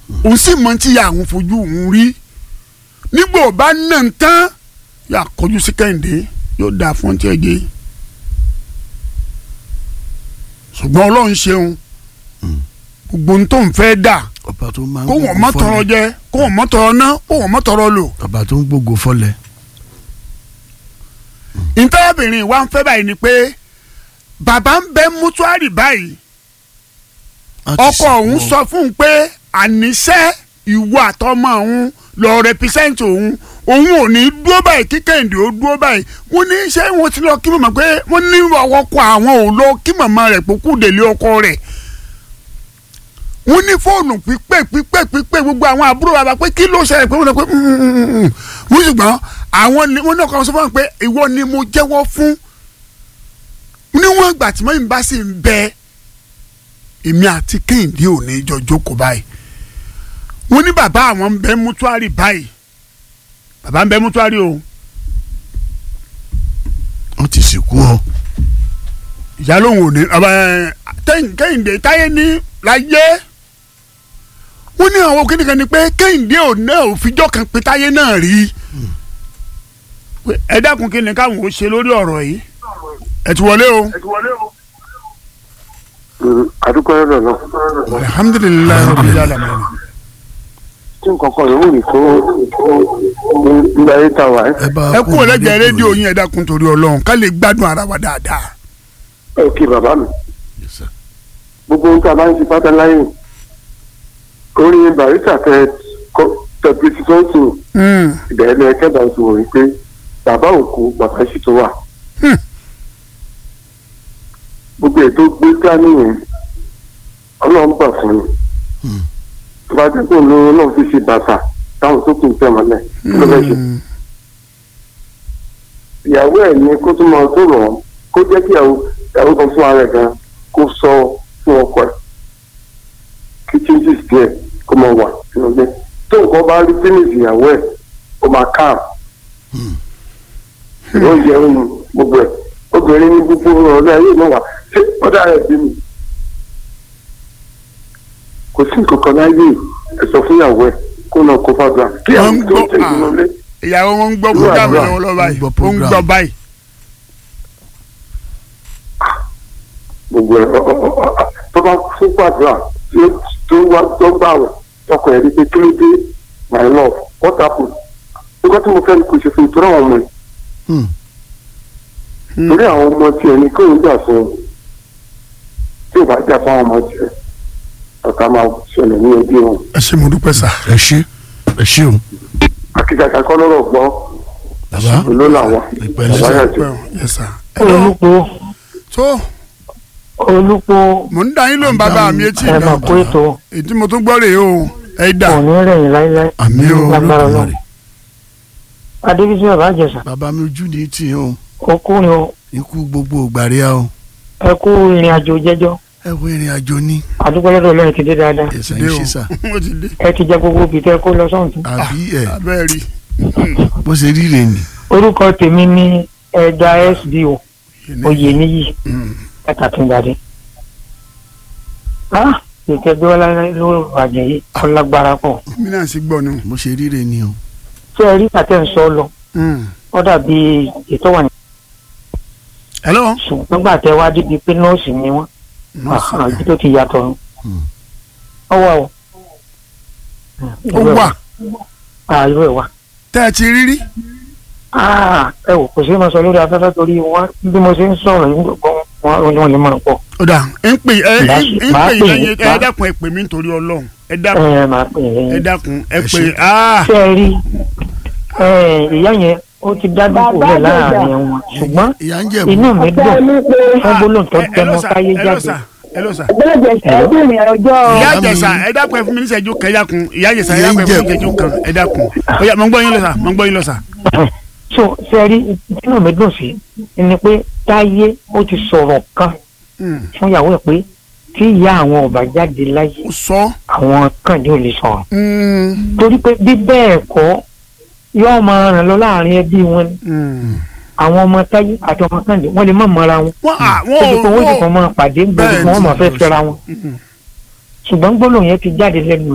òun sì mọ tí ìyá àwọn fojú òun rí nígbà ò bá nà ń tán yà kọjú sí kẹ́hìndé yóò dáa fún ọtí ẹ̀jẹ̀ ṣùgbọ́n ọlọ́run ṣeun gbogbo ohun tó ń fẹ́ dà ọba tó máa ń kó wọ́n gbógo mọ́ tọrọ fọ́lẹ̀. jẹ kó wọ́n mọ́ tọrọ ná kó wọ́n mọ́ tọrọ lò ọba tó ń gbógo fọ́lẹ̀. ìtọ́bìnrin wa ń fẹ́ báyìí ni pé bàbá ń bẹ mútúárì báyìí Wọ́n ti ọkọ sìnkú òun wọn. sọ fún un pé àníṣe ìwọ àtọmọ òun lọ rẹpísẹ́ǹtì òun òun ò ní dúró báyìí kí kẹ́hìndé ó dúró báyìí wọ́n ní ṣé wọ́n ti lọ kí màmá pé wọ́n ní ọkọ àwọn ò lọ kí màmá rẹ̀ pókú délé ọkọ rẹ̀ wọ́n ní fóònù pípé pípé pípé gbogbo àwọn àbúrò bàbá pé kí ló ṣẹlẹ̀ pé wọ́n lọ pé wọ́n ṣùgbọ́n àwọn ni wọ́n náà kọ́ sọ fún wọn pé ìwọ ni mo jẹ́wọ́ fún níwọ̀n ìgbà tí mọ́yìn bá sì ń bẹ èmi àti kẹ́hìndé ò ní jọ jókòó báyìí wọ́n ní bàbá àwọn ń bẹ mútúárì báyìí bàbá ń bẹ mútúárì o wọ́n ti sìnkú ọ. ìyá lòun ò ní ọba ẹ, tẹ́yìn- kẹ́hìndé táyé ní láyé wọ́n ní àwọn kíníkan ni pé kẹ́hìndé ò náà ò fijọ́ kan pé táyé náà rí Pé ẹ dákun kí ni káwọn ò ṣe lórí ọ̀rọ̀ yìí ẹ ti wọlé o àdúgbò ẹ̀rọ náà alhamdulilayi rabbil alamin tí nǹkan kan yòówù ní kó ilé ayé ta wà ẹ́ ẹ bá ẹ kú ọlẹ́gbẹ̀ẹ́ rédíò yín ẹ dákun torí ọlọ́run ká lè gbádùn ara wa dáadáa ẹ kí bàbá mi Yes, sir. gbogbo ohun tí a bá ń ṣe pátá láyé orí barista tẹ tẹpẹtì tó ń sùn Mm. ìbẹ̀rẹ̀ ní ẹkẹ́ bá ń sùn wọ̀nyí pé bàbá òkú bàbá sì tó wà. Hmm. gbogbo ètò gbé dání yẹn ọlọ́run gbà fún mi Hmm. tó bá dé kó ló náà fi ṣe bàtà táwọn tó kù ń tẹ̀ mọ́lẹ̀ kí ló fẹ́ ṣe. Mm. ìyàwó ẹ̀ ní kó tún máa tó rọ̀ ọ́ kó jẹ́ kí ìyàwó ìyàwó kan fún ara ẹ̀ gan kó sọ fún ọkọ ẹ̀ kí changes díẹ̀ kó máa wà nínú ilé tó nǹkan bá rí finish ìyàwó ẹ̀ ó máa calm ó yẹ ohun gbogbo ẹ̀ obìnrin ní gbogbo ọ̀rẹ́ ayé náà wà ṣé ọ̀dà ẹ̀ bí mi kò sí nǹkan kan láyé ẹ̀ sọ fún ìyàwó ẹ̀ kó náà kó fàdúrà kí Wọ́n àwọn ń tó ń gbọ́- tẹ̀ nínú ilé ìyàwó wọn ń gbọ́ Àdúrà, program àdúrà. lọ́wọ́lọ́wọ́ báyìí Ń gbọ́ ó ń program. gbọ́ báyìí gbogbo ẹ ọ- ọ- ọ- ọ- tó bá fún gbàdúrà tí ó- tó wá tó gbà wẹ̀ ọkọ ẹ̀ rí pé kí ló dé my love what happened nǹkan tí mo fẹ́ ni kò ṣe fún ìtura àwọn ọmọ ẹ̀ Hmm. Hmm. torí àwọn ọmọ tiẹ̀ ní kí òun jà fún un tí ò bá jà fún àwọn ọmọ tiẹ̀ ọ̀tá máa ṣẹlẹ̀ ní ẹbí wọn ẹ ṣé mo dúpẹ́ sà. ẹ ṣé ẹ ṣé o akíkaka kọ́ lọ́rọ̀ gbọ́ bàbá ló làwọn ìpẹ̀lẹ́ bàbá sà. yẹn ti Well, yes sir. Hello. olùpọ̀ tó olùpọ̀ mò ń dá yín lóhùn bàbá mi etí ẹ ìgbà mà kó ètò ètí mo tún gbọ́ rèé o ẹ dà òní rẹ̀yìn láíláí àmì o lágbára náà olódùmarè adébísí bàbá àjẹsà bàbá mi ojú ni tì í o ọkùnrin o ikú gbogbo ògbàríà o ẹ kú ìrìn àjò jẹ́jọ́ ẹ wo ìrìn àjò ní àdúgbò lọ́dọ̀ Ọlọ́run ti dé dáadáa ẹsẹ̀ dé ń o ṣe sà ó ti dé ẹ ti jẹ gbogbo òbí tẹ kó lọ sọ́hùn àbí ẹ abẹ́ rí bó ṣe rí rè ní. orúkọ tèmi ní ẹja sbo oyè níyì Mm. ẹtàtúndàdé ah ìtẹ́gbẹ́ wọlé ló bàjẹ́ yìí ọlágbára pọ̀ mi náà sì gbọ́ ni. bó ṣe rí rè ní o. ṣé ẹ rí pàtẹ́ ń sọ lọ Mm. ó dàbí ètò wà ní hello. ṣùgbọ́n gbà tẹ wá débi pé nọ́ọ̀sì ni wọ́n Nọ́ọ̀sì. àbí tó ti yàtọ̀ nù. Hmm. ọwọ́ o. ó wà àìrò ẹ̀ wà. tẹ́ ẹ ti rí rí. Ah, ẹ wò kò sí máa sọ lórí afẹ́fẹ́ torí wọn bí mo ṣe ń sọ̀rọ̀ yín gbọ́ wọn wọn lè máa pọ̀. ó dà ń pè ẹ Màá- ń màá pè pè yín yín, ẹ màá- dákun ẹ pè mí nítorí ọlọ́run ẹ ẹ dákun máa pè é ẹ lẹ́yìn. dákun ẹ Ẹ pè ṣé. ah ṣé ẹ rí ẹ, ìyá yẹn ó ti dá dúpọ̀ lẹ̀ láàrin wọn ṣùgbọ́n ìyá ń jẹ̀bú inú mi dùn fún gbólóhùn tó ẹ- ẹ tẹnu lọ sà, káyé ẹ lọ jáde. sà, ẹ lọ sà. ẹgbẹ́rin ọjọ́ ìyá Ìyá mi- àjẹsà ẹ dákun ẹ fún mi níṣẹ́jú kan ẹ dákun ìyá àjẹsà ẹ Ìyá ń dákun ẹ fún mi jẹ̀bú. níṣẹ́jú kan ẹ dákun ó yá mo ń gbọ́ yín lọ sà mo ń gbọ́ yín lọ sà. so ṣé ẹ rí inú mi dùn sí ni pé táyé ó ti sọ̀rọ̀ kan Mm. fún ìyàwó ẹ̀ pé tí ìyá àwọn ọba jáde láyé ó sọ. àwọn kan yóò lè sọ̀rọ̀. Mm. torí pé bí bẹ́ẹ̀ kọ́ yóò máa ràn lọ láàrin ẹbí wọn ni Mm. àwọn ọmọ táyé àti ọmọ kàndé wọn lè má mọra wọn wọ́n à débi pé wọ́n wọ́n sì ò kàn máa pàdé gbogbo Bẹ́ẹ̀ wọn ni. máa fẹ́ fẹ́ra wọn Mm. ṣùgbọ́n gbólóhùn yẹn ti jáde lẹ́nu